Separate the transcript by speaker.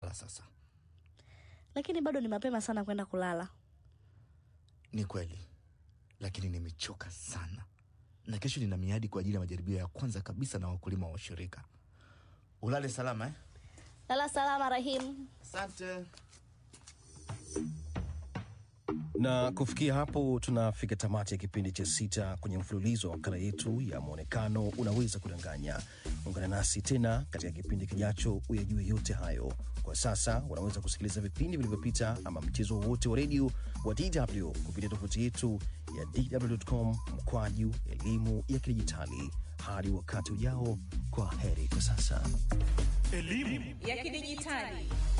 Speaker 1: sasa.
Speaker 2: lakini bado ni mapema sana kwenda kulala.
Speaker 1: Ni kweli, lakini nimechoka sana, na kesho nina miadi kwa ajili ya majaribio ya kwanza kabisa na wakulima wa ushirika. Ulale salama eh?
Speaker 2: Lala salama Rahim.
Speaker 1: Asante.
Speaker 3: na kufikia hapo tunafika tamati ya kipindi cha sita kwenye mfululizo wa makala yetu ya mwonekano unaweza kudanganya ungana nasi tena katika kipindi kijacho uyajue yote hayo kwa sasa unaweza kusikiliza vipindi vilivyopita ama mchezo wowote wa redio wa dw kupitia tovuti yetu ya dw.com mkwaju elimu ya kidijitali hadi wakati ujao kwa heri kwa sasa
Speaker 4: ya kidijitali